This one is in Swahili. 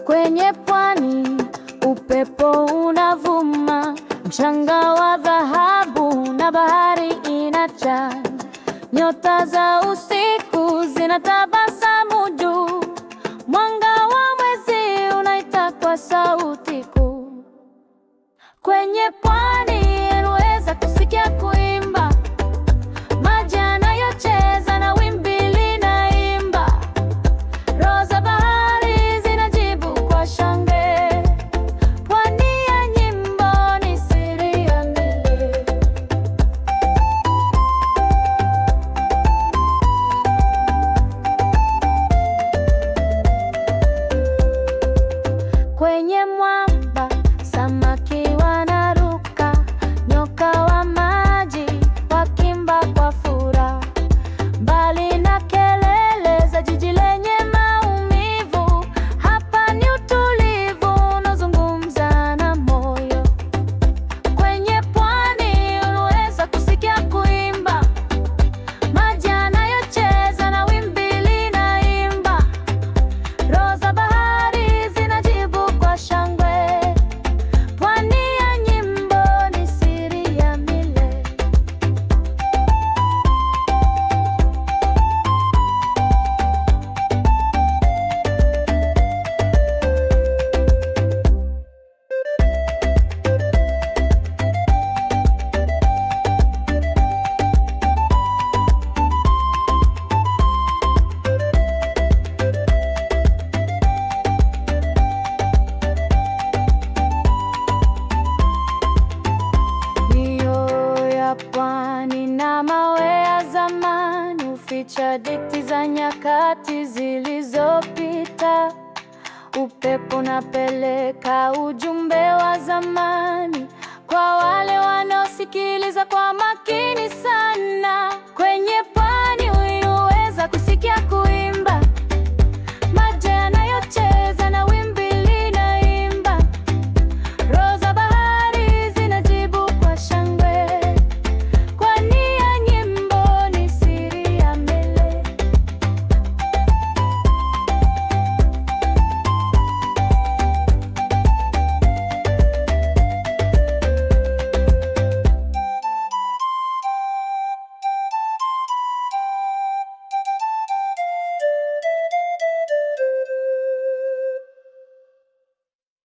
Kwenye pwani upepo unavuma, mchanga wa dhahabu na bahari inajaa. Nyota za usiku zinatabasamu juu, mwanga wa mwezi unaita kwa sauti kuu. Kwenye pwani unaweza kusikia kuimba, maji yanayocheza na wimbi linaimba. Roho za bahari zinajibu kwa shangwe. Pwani ya nyimbo ni siri ya milele. Kwenye mwamba samaki wanaruka, nyoka wa maji wakimba kwa furaha. Mbali na kelele za jiji lenye maumivu, hapa ni utulivu unazungumza na moyo. Kwenye pwani unaweza kusikia kuimba, maji yanayocheza na wimbi linaimba. Roho za bahari zinajibu kwa shangwe. Pwani ya nyimbo ni siri ya milele. Mioyo ya pwani na mawe ya zamani huficha hadithi za nyakati zilizopita. Upepo unapeleka ujumbe wa zamani kwa wale wanaosikiliza kwa makini sana. Kwenye pwani